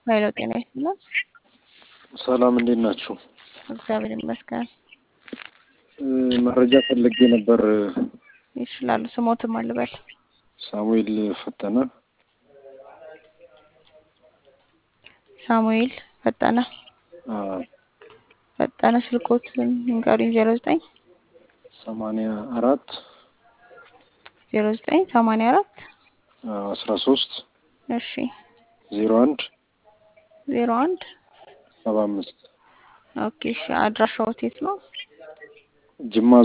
ኃይለው ጤና ይስጥልን። ሰላም እንዴት ናችሁ? እግዚአብሔር ይመስገን። እ፣ መረጃ ፈልጌ ነበር። ይችላሉ። ስሞትም አልበል ሳሙኤል ፈጠነ ሳሙኤል ፈጠነ አ፣ ፈጠነ ስልኮት ንገሩኝ። ዜሮ ዘጠኝ ሰማንያ አራት ዜሮ ዘጠኝ ሰማንያ አራት አስራ ሶስት እሺ ዜሮ አንድ ዜሮ አንድ ሰባ አምስት ኦኬ እሺ። አድራሻው የት ነው? ጅማ